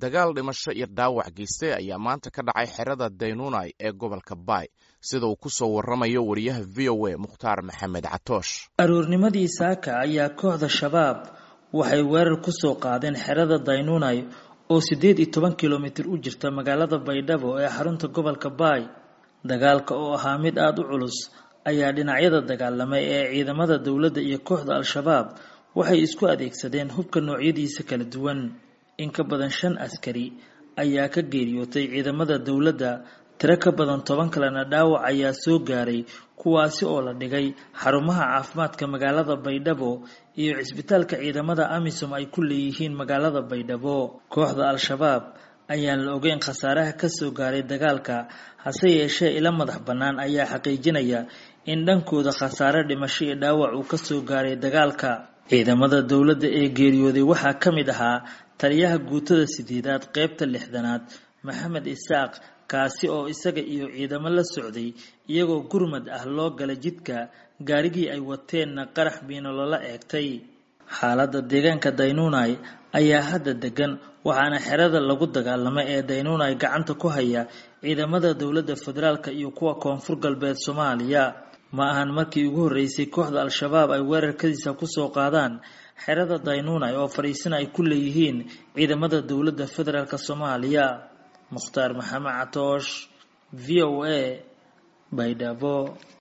dagaal dhimasho iyo dhaawac geystay ayaa maanta ka dhacay xerada daynunai ee gobolka baay sida uu ku soo waramayo wariyaha v o a mukhtaar maxamed catoosh aroornimadii saaka ayaa kooxda shabaab waxay weerar ku soo qaadeen xerada daynunai oo siddeed iyo toban kilomitir u jirta magaalada baydhabo ee xarunta gobolka baay dagaalka oo ahaa mid aada u culus ayaa dhinacyada dagaalamay ee ciidamada dowladda iyo kooxda al-shabaab waxay isku adeegsadeen hubka noocyadiisa kala duwan in ka badan shan askari ayaa ka geeriyootay ciidamada dowladda tiro ka badan toban kalena dhaawac ayaa soo gaaray kuwaasi oo la dhigay xarumaha caafimaadka magaalada baydhabo iyo cisbitaalka ciidamada amisom ay ku leeyihiin magaalada baydhabo kooxda al-shabaab ayaan la ogeyn khasaaraha kasoo gaaray dagaalka hase yeeshee ila madax bannaan ayaa xaqiijinaya in dhankooda khasaare dhimasho iyo dhaawac uu kasoo gaaray dagaalka ciidamada dowladda ee geeriyooday waxaa ka mid ahaa taliyaha guutada sideedaad qeybta lixdanaad maxamed isaaq kaasi oo isaga iyo ciidamo la socday iyagoo gurmad ah loo gala jidka gaarigii ay wateenna qarax biino loola eegtay xaaladda deegaanka daynunai ayaa hadda degan waxaana xerada lagu dagaalamay ee daynunai gacanta ku haya ciidamada dowladda federaalka iyo kuwa koonfur galbeed soomaaliya ma ahan markii ugu horreysay kooxda al-shabaab ay weerarkadiisa kusoo qaadaan xerada daynunai oo fadhiisana ay ku leeyihiin ciidamada dowladda federaalk soomaaliya mukhtaar maxamed catoosh v o a baydhabo